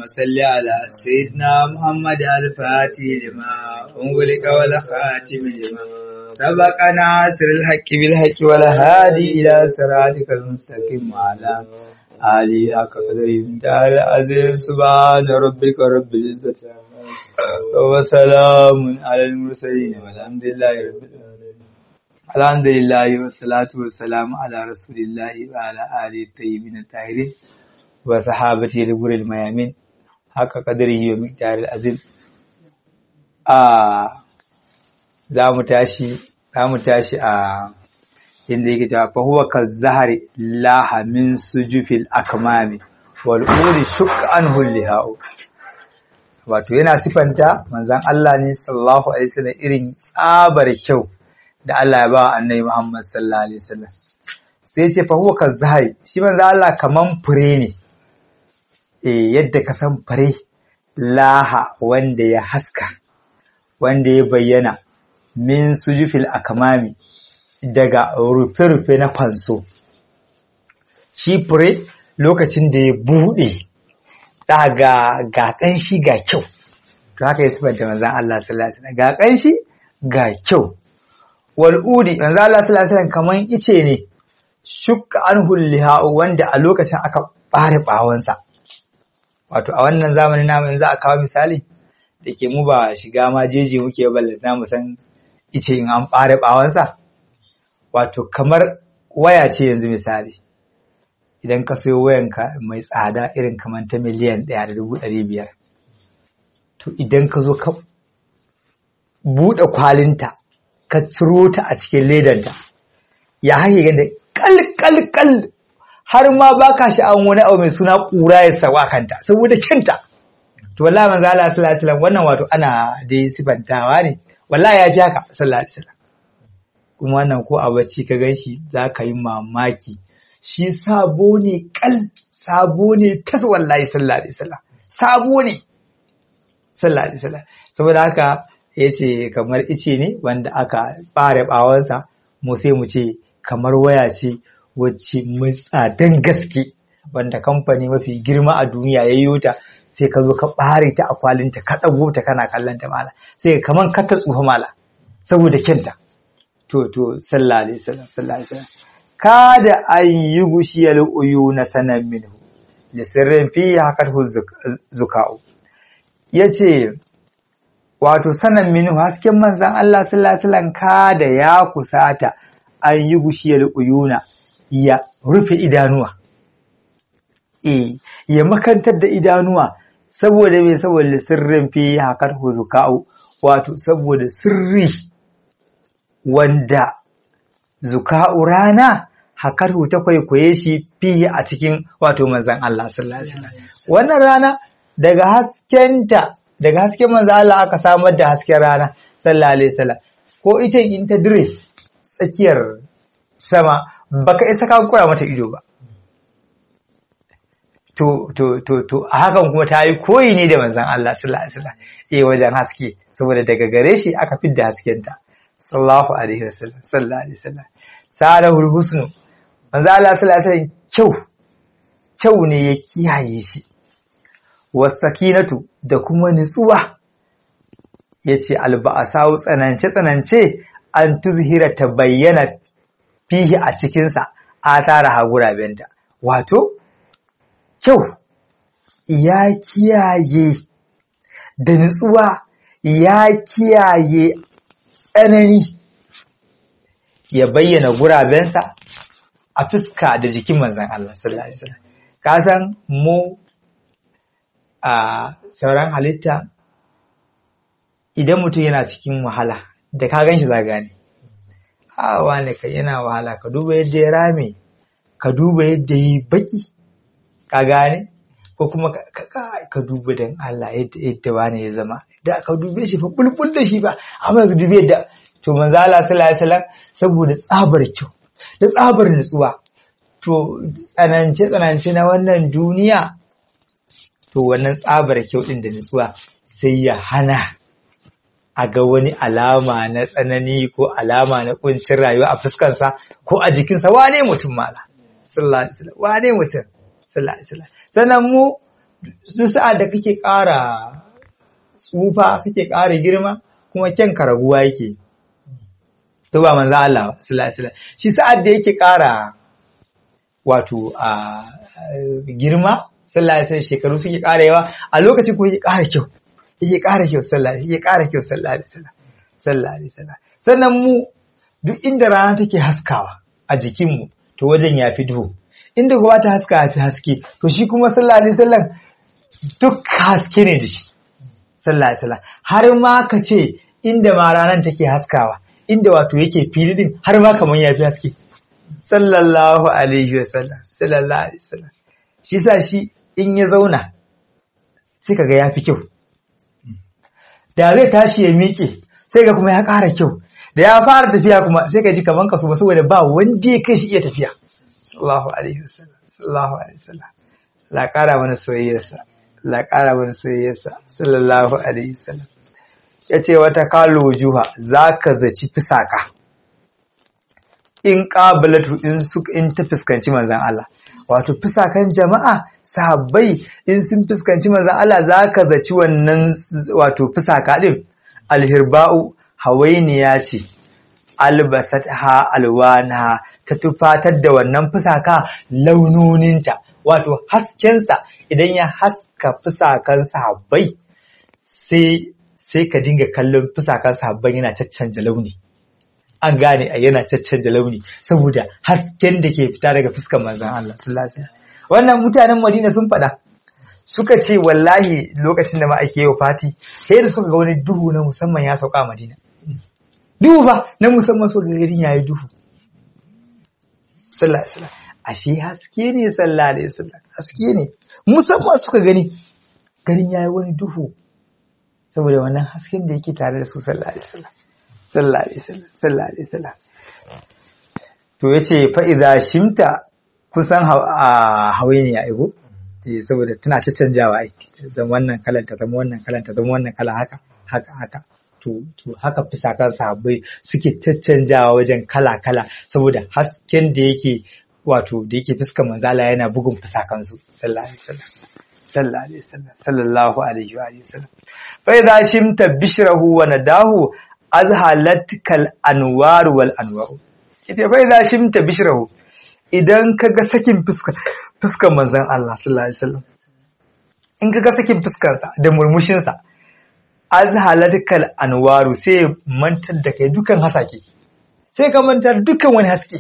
صل على سيدنا محمد الفاتح لما أنغلق والخاتم لما سبق ناصر الحق بالحق والهادي إلى صراطك المستقيم وعلى آله حق قدره تعالى العظيم سبحان ربك رب العزة وسلام على المرسلين والحمد لله رب العالمين الحمد لله والصلاة والسلام على رسول الله وعلى آله الطيبين الطاهرين وصحابته الغر الميامين حق قدره ومقدار العظيم آه za mu tashi za mu tashi a inda yake cewa fa huwa kazahari laha min sujufil akmami wal uri shukka anhu lihau wato yana sifanta manzon Allah ne sallallahu alaihi wasallam irin tsabar kyau da Allah ya ba annabi Muhammad sallallahu alaihi wasallam sai ce fa huwa kazahari shi manzon Allah kaman fure ne eh yadda ka san fure laha wanda ya haska wanda ya bayyana min sujufil akamami daga rufe-rufe na fanso shi fure lokacin da ya buɗe za ga ga ƙanshi ga kyau to haka ya sifanta manzan Allah sallallahu alaihi wasallam ga ƙanshi ga kyau wal udi manzan Allah sallallahu alaihi wasallam kaman ice ne shukka an hulliha wanda a lokacin aka bare bawansa wato a wannan zamanin namu yanzu a kawo misali da ke mu ba shiga ma jeji muke ballanta mu san ice in an ɓare ɓawansa wato kamar waya ce yanzu misali idan ka sayo wayanka mai tsada irin kamar ta miliyan ɗaya da dubu ɗari biyar to idan ka zo ka buɗe kwalinta ka ciro ta a cikin ledanta ya hake ganda kal kal kal har ma ba ka sha'awar wani abu mai suna ƙura ya sawa kanta saboda kyanta to wallahi manzo Allah sallallahu alaihi wasallam wannan wato ana dai sifantawa ne wallahi ya fi haka sallallahu alaihi wasallam kuma wannan ko a bacci ka ganshi za ka yi mamaki shi sabo ne kal sabo ne tas wallahi sallallahu alaihi wasallam sabo ne sallallahu alaihi wasallam saboda haka yace kamar ice ne wanda aka bare bawansa mu sai mu ce kamar waya ce wacce mai tsadan gaske wanda kamfani mafi girma a duniya ya yi ta sai ka zo ka ɓare ta a kwalinta ka ɗago ta kana kallon ta mala sai kaman ka ta tsufa mala saboda kyanta to to sallallahu alaihi wasallam sallallahu alaihi wasallam kada an yi gushiyal uyu na sanan minhu li sirrin fi hakathu zuka'u yace wato sanan minhu hasken manzon Allah sallallahu alaihi wasallam kada ya kusata an yi gushiyal uyuna ya rufe idanuwa eh ya makantar da idanuwa saboda me saboda sirrin fi hakar zuka'u wato saboda sirri wanda zuka'u rana hakar ta kwaikwaye shi fi a cikin wato manzan Allah sallallahu alaihi wasallam wannan rana daga haskenta daga hasken manzan Allah aka samar da hasken rana sallallahu alaihi wasallam ko ita in ta dire tsakiyar sama baka isa ka kura mata ido ba to to to to a hakan kuma ta yi koyi ne da manzon Allah sallallahu alaihi wasallam eh wajen haske saboda daga gare shi aka fidda haskenta sallallahu alaihi wasallam sallallahu alaihi wasallam sarahul husnu manzon Allah sallallahu alaihi wasallam kyau kyau ne ya kiyaye shi wasakinatu da kuma nutsuwa yace alba'asau tsanance tsanance an tuzhira ta bayyana fihi a cikinsa a tara hagurabenta wato kyau ya kiyaye da nutsuwa ya kiyaye tsanani ya bayyana gurabensa a fuska da jikin manzan Allah sallallahu alaihi wasallam ka san mu a sauran halitta idan mutum yana cikin wahala da ka gan shi za gane a wane ka yana wahala ka duba yadda ya rame ka duba yadda yi baki ka gane ko kuma ka duba don Allah yadda wane ya zama da ka dube shi fa bulbul da shi ba amma yanzu dube yadda to manzo Allah sallallahu alaihi wasallam saboda tsabar kyau da tsabar nutsuwa to tsanance tsanance na wannan duniya to wannan tsabar kyau din da nutsuwa sai ya hana a ga wani alama na tsanani ko alama na kuncin rayuwa a fuskansa ko a jikinsa wane mutum mala sallallahu alaihi wasallam wane mutum sallallahu alaihi wasallam sannan mu duk sa'ad da kake ƙara tsufa kake ƙara girma kuma kyan raguwa yake to ba manzo Allah sallallahu alaihi wasallam shi sa'ad da yake ƙara wato a girma sallallahu alaihi wasallam shekaru suke ƙara yawa a lokacin kuma yake ƙara kyau yake ƙara kyau sallallahu yake ƙara kyau sallallahu alaihi wasallam sallallahu alaihi wasallam sannan mu duk inda rana take haskawa a jikinmu to wajen ya fi duhu inda kuma ta haska ya fi haske to shi kuma sallallahu alaihi wasallam duk haske ne da shi sallallahu alaihi wasallam har ma ka ce inda ma ranar take haskawa inda wato yake fili din har ma kaman ya fi haske sallallahu alaihi wasallam sallallahu alaihi wasallam shi sa shi in ya zauna sai kaga ya fi kyau da zai tashi ya miƙe sai ga kuma ya ƙara kyau da ya fara tafiya kuma sai ka ji kaman kaso ba saboda ba wanda ya kai shi iya tafiya sallallahu alaihi wasallam sallallahu alaihi wasallam la ƙara mana soyayyarsa la ƙara mana soyayyarsa sallallahu alaihi wasallam yace wata kalo juha zaka zaci fisaka in qabalatu in su in ta fuskanci manzon Allah wato fisakan jama'a sahabbai in sun fuskanci manzon Allah zaka zaci wannan wato fisaka din alhirba'u hawainiya ce albasat ha alwana ta tufatar da wannan fusaka launoninta wato haskensa idan ya haska fusakan sahabbai sai sai ka dinga kallon fusakan sahabban yana caccanja launi an gane a yana caccanja launi saboda hasken da ke fita daga fuskan manzon Allah sallallahu alaihi wasallam wannan mutanen Madina sun faɗa suka ce wallahi lokacin da ma'aike yau fati sai da suka ga wani duhu na musamman ya sauka a Madina duhu ba na musamman suka ga garin yayi duhu sallallahu alaihi wasallam ashe haske ne sallallahu alaihi wasallam haske ne musamman suka gani garin yayi wani duhu saboda wannan hasken da yake tare da su sallallahu alaihi wasallam sallallahu alaihi wasallam sallallahu alaihi wasallam to yace fa idza shimta kusan hawainiya aigo eh saboda tana ta canjawa ai zan wannan kalan ta zama wannan kalan ta zama wannan kala haka haka haka to to haka fisakan sahabbai suke caccanjawa wajen kala kala saboda hasken da yake wato da yake fuskar manzala yana bugun fisakan su sallallahu alaihi wasallam sallallahu alaihi wasallam sallallahu alaihi wa alihi wasallam fa idza shimta bishrahu wa nadahu azhalatkal anwar wal anwar ita fa idza shimta bishrahu idan kaga sakin fuskar fuskar manzon Allah sallallahu alaihi wasallam in kaga sakin fuskar sa da murmushin sa azhalatkal anwaru sai mantar da kai dukan hasake sai ka mantar dukan wani haske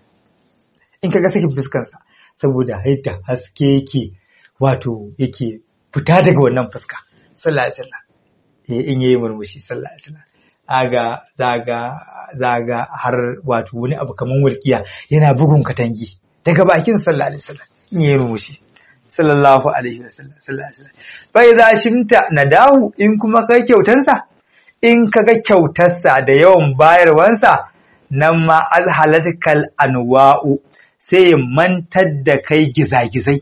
in kaga sakin fuskar sa saboda haita haske yake wato yake fita daga wannan fuska sallallahu alaihi wasallam in yayi murmushi sallallahu alaihi wasallam aga zaga zaga har wato wani abu kaman walkiya yana bugun katangi daga bakin sallallahu alaihi wasallam in yayi murmushi sallallahu alaihi wasallam sallallahu alaihi wasallam fa idza shimta nadahu in kuma kai kyautansa in kaga kyautarsa da yawan bayarwansa nan ma azhalatkal anwa'u sai mantar da kai gizagizai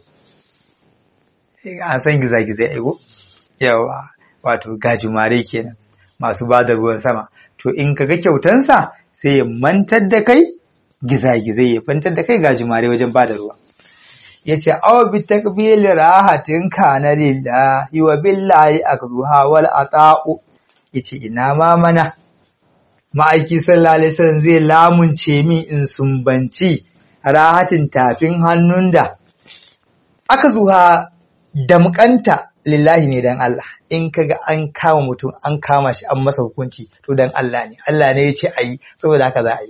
an san gizagizai aigo yawa wato gajimare kenan masu ba da ruwan sama to in ka ga kyautansa sai ya mantar da kai gizagizai ya fantar da kai gajimare wajen ba da ruwa ya ce awa bi takbili rahatin kana lillahi wa billahi akzuha wal ata'u yace ina ma mana ma'aiki sallallahu alaihi wasallam zai lamunce min in sumbanci rahatin tafin hannun da aka zuha damkanta lillahi ne dan Allah in kaga an kama mutum an kama shi an masa hukunci to dan Allah ne Allah ne ya ce a yi saboda haka za a yi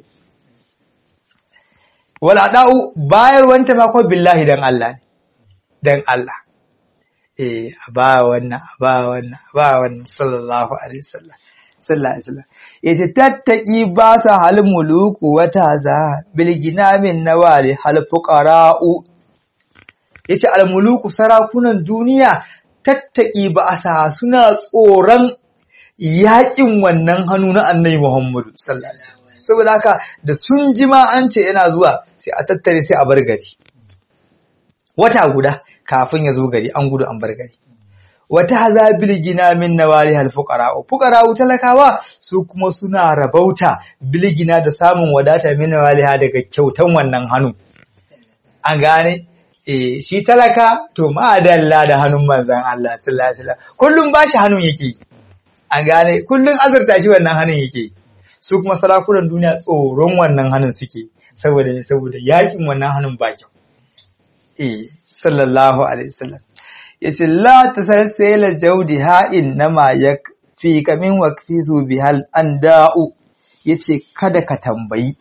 wala da'u bayar wanta ma kuma billahi dan Allah ne dan Allah eh a ba wannan a ba wannan a ba wannan sallallahu alaihi wasallam sallallahu alaihi wasallam yace tattaki ba sa hal muluku wata za bil ginamin nawali hal fuqara'u yace al muluku sarakunan duniya tattaki ba a sa suna tsoron yakin wannan hannu na annabi Muhammadu sallallahu alaihi wasallam saboda haka da sun ji ma an ce yana zuwa sai a tattare sai a bar gari wata guda kafin ya zo gari an gudu an bar gari wata hazabil gina min nawali hal fuqara fuqara talakawa su kuma suna rabauta bilgina da samun wadata min nawali daga kyautan wannan hannu an gane eh shi talaka to ma'adalla da hannun manzan Allah sallallahu alaihi wasallam kullum bashi hannun yake an gane kullum azurta shi wannan hannun yake su kuma salakunan duniya tsoron wannan hannun suke saboda saboda yakin wannan hannun ba kyau eh sallallahu alaihi wasallam yace la tasalsala jawdiha innama yakfi kamin waqfi su bihal anda'u yace kada ka tambayi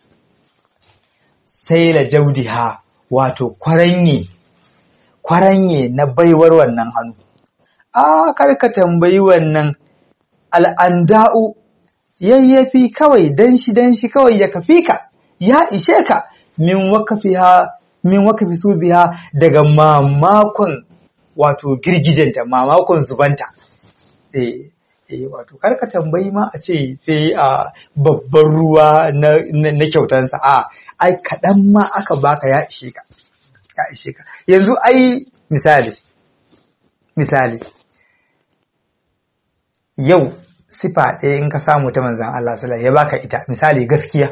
saila jawdiha wato kwaranye kwaranye na baiwar wannan hannu a kar ka tambayi wannan al'anda'u yayyafi kawai dan shi dan shi kawai ya kafi ka ya ishe ka min wakafiha min wakafi su biya daga mamakon wato girgijenta mamakon zubanta eh eh wato karka tambayi ma a ce sai a babban ruwa na, na, kyautansa a ai kaɗan ma aka baka ya ishe ka ya ishe ka yanzu ai misali misali yau sifa ɗaya in ka samu ta manzan Allah sallallahu ya baka ita misali gaskiya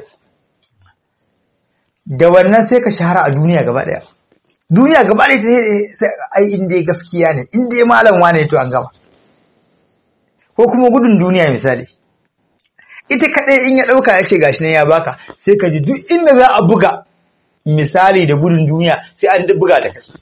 da wannan sai ka shahara a duniya gaba ɗaya duniya gaba ɗaya sai ai inda gaskiya ne inda malam wane to an gama ko kuma gudun duniya misali ita kaɗai in ya ɗauka ya ce gashi ne ya baka sai ka ji duk inda za a buga misali da gudun duniya sai an buga da kai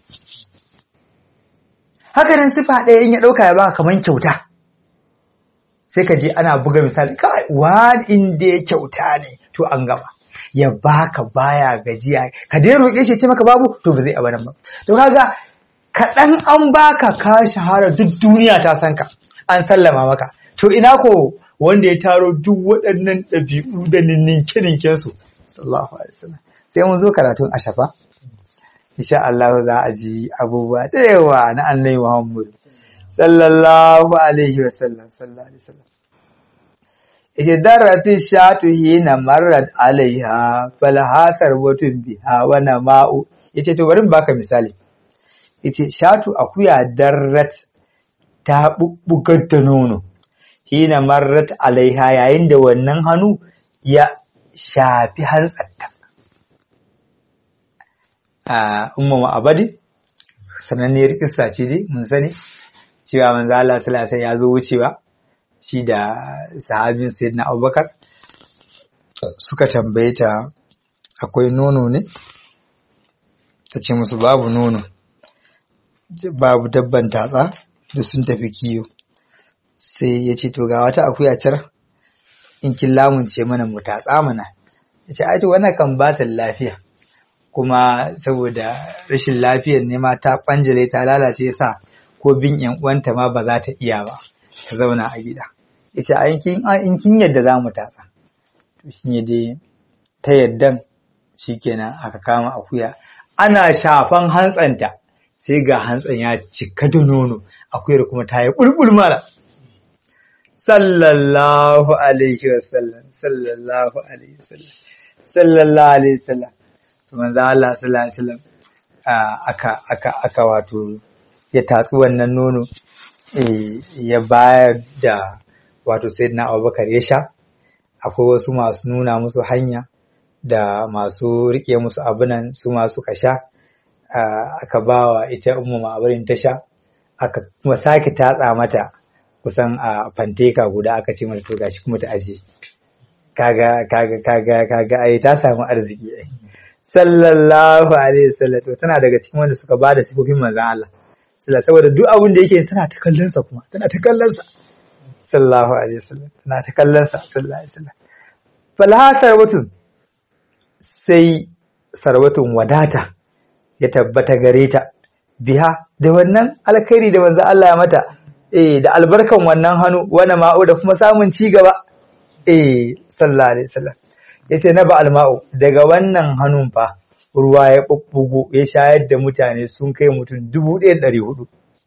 haka nan sifa ɗaya in ya ɗauka ya baka kamar kyauta sai ka je ana buga misali kai wani inda ya kyauta ne to an gama ya baka baya gajiya ka dai roƙe shi ce maka babu to ba zai abadan ba to kaga kaɗan an baka ka shahara duk duniya ta san ka an sallama maka to ina ko wanda ya taro duk waɗannan ɗabi'u da ninke ninken su sallallahu alaihi wasallam sai mun zo karatun ashafa insha Allah za a ji abubuwa da yawa na annabi Muhammad sallallahu alaihi wasallam sallallahu alaihi wasallam yace darati shatu hina marrat alaiha falhatar watun biha wa nama'u yace to bari baka misali yace shatu akuya darrat ta bubbugar da nono hina marrat alaiha yayin da wannan hannu ya shafi hantsarta a umma abadi sananniyar kissa ce dai mun sani cewa manzo Allah sallallahu alaihi ya zo wucewa shi da sahabin sayyidina Abubakar suka tambaye ta akwai nono ne ta ce musu babu nono babu dabban tatsa da sun tafi kiyo sai ya ce to ga wata akuya car in kin lamunce mana mu tatsa mana ya ce ai to wannan kan bata lafiya kuma saboda rashin lafiyar ne ma ta kwanjale ta lalace sa ko bin yan uwanta ma ba za ta iya ba ta zauna a gida yace a in kin yadda za mu tatsa to shi ne dai ta yaddan shikenan aka kama akuya ana shafan hantsanta sai ga hantsan ya cika da nono akuyar kuma ta yi bulbul mala sallallahu alaihi wasallam sallallahu alaihi wasallam sallallahu alaihi wasallam to manzo Allah sallallahu alaihi wasallam aka aka aka wato ya tatsi wannan nono ya bayar da wato sayyidina Abubakar ya sha akwai wasu masu nuna musu hanya da masu rike musu abunan su masu ka sha aka bawa ita ummu ma'abarin ta sha aka kuma sake tatsa mata kusan a fanteka guda aka ce mata to gashi kuma ta aje kaga kaga kaga kaga ai ta samu arziki ai sallallahu alaihi wasallam to tana daga cikin wanda suka bada sifofin manzon Allah sallallahu saboda duk abin da yake tana ta kallon sa kuma tana ta kallon sa sallallahu alaihi wasallam tana ta kallon sa sallallahu alaihi wasallam falha sarwatun sai sarwatun wadata ya tabbata gare ta biha da wannan alkhairi da manzon Allah ya mata eh da albarkan wannan hannu wani ma'u da kuma samun ci gaba eh sallallahu alaihi wasallam yace na ba alma'u daga wannan hannun fa ruwa ya bubbugo ya shayar da mutane sun kai mutum 1400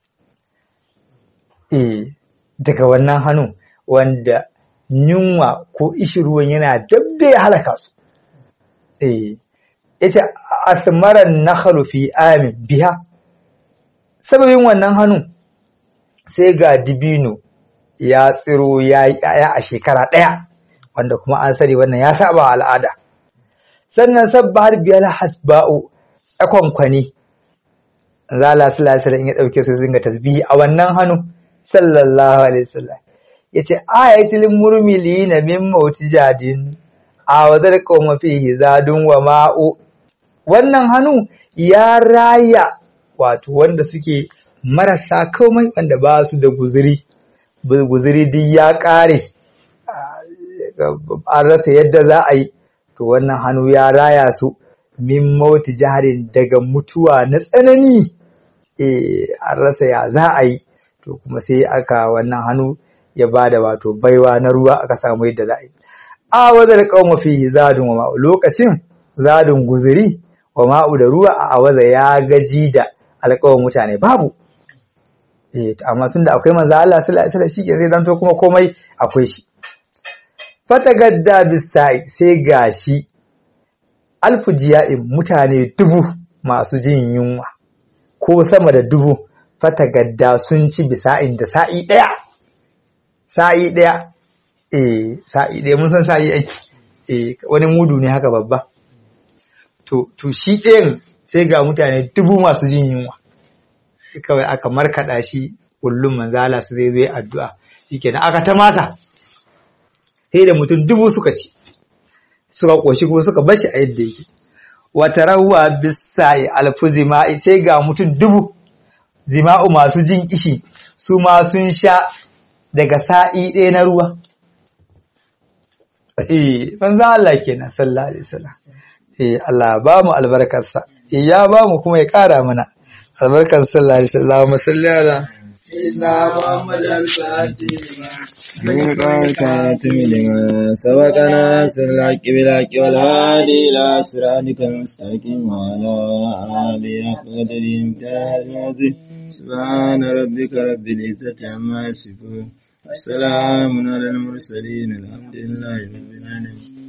eh daga wannan hannun wanda yunwa ko ishi ruwan yana dabda ya halaka su eh yace asmaran nakhlu fi amin biha sababin wannan hannun sai ga dibino ya tsiro ya yi a shekara ɗaya wanda kuma an sani wannan ya saba al'ada sannan sabba har biyar hasba'u tsakon kwani zala sallallahu alaihi ya dauke su zinga tasbihi a wannan hannu sallallahu alaihi wasallam yace ayatul murmilina min mawtijadin a wadar qawma fihi zadun wa ma'u wannan hannu ya raya wato wanda suke marasa komai wanda ba su da guzuri guzuri duk ya kare an rasa yadda za a yi to wannan hannu ya raya su min mauti jaharin daga mutuwa na tsanani eh an rasa ya za a yi to kuma sai aka wannan hannu ya bada wato baiwa na ruwa aka samu yadda za a yi a wadar qauma fihi zadun wa ma'u lokacin zadun guzuri wa ma'u da ruwa a awaza ya gaji da alƙawarin mutane babu eh amma tunda akwai manzo Allah sallallahu alaihi wasallam shi ke sai zanto kuma komai akwai shi fatagadda bisai sai gashi alfu jiya'in mutane dubu masu jin yunwa ko sama da dubu fatagadda sun ci bisa'in da sa'i ɗaya sa'i ɗaya eh sa'i ɗaya mun san sa'i ai eh wani mudu ne haka babba to to shi ɗayan sai ga mutane dubu masu jin yunwa kawai aka markaɗa shi kullum manzala su zai zo addu'a shikenan aka ta masa sai da mutum dubu suka ci suka koshi kuma suka bashi a yadda yake wata rawa bisai alfu zima'i sai ga mutum dubu zima'u masu jin kishi su ma sun sha daga sa'i ɗaya na ruwa eh banza Allah kenan sallallahu alaihi wasallam eh Allah ba mu albarkarsa eh ya ba mu kuma ya ƙara mana albarkar sallallahu alaihi wasallam salli ala سيدنا محمد الفاتح من قال كاتم لما سبقنا سرك بالحق والهادي إلى صراطك المستقيم وعلى آله قدر امتاز العظيم سبحان ربك رب العزة عما يصفون والسلام على المرسلين الحمد لله رب العالمين